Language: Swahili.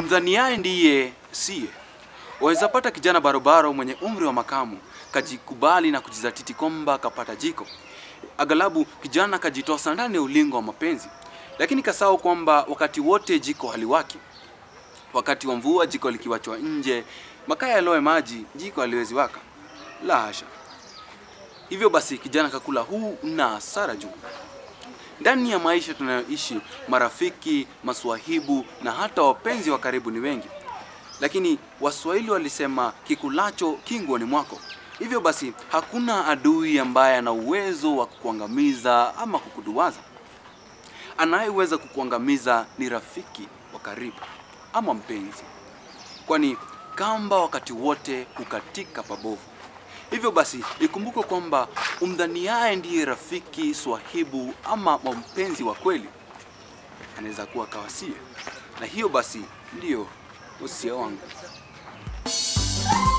umdhaniaye ndiye siye. Waweza pata kijana barobaro mwenye umri wa makamu kajikubali na kujizatiti kwamba akapata jiko, aghalabu kijana kajitosa ndani ya ulingo wa mapenzi, lakini kasahau kwamba wakati wote jiko haliwaki. Wakati wa mvua jiko likiwachwa nje, makaa yaloe maji, jiko haliwezi waka. La hasha! Hivyo basi kijana kakula huu na hasara juu. Ndani ya maisha tunayoishi, marafiki, maswahibu na hata wapenzi wa karibu ni wengi, lakini Waswahili walisema kikulacho kinguoni mwako. Hivyo basi hakuna adui ambaye ana uwezo wa kukuangamiza ama kukuduwaza. Anayeweza kukuangamiza ni rafiki wa karibu ama mpenzi, kwani kamba wakati wote hukatika pabovu. Hivyo basi ikumbukwe kwamba umdhaniaye ndiye rafiki, swahibu ama mpenzi wa kweli anaweza kuwa kawasie, na hiyo basi ndiyo usia wangu.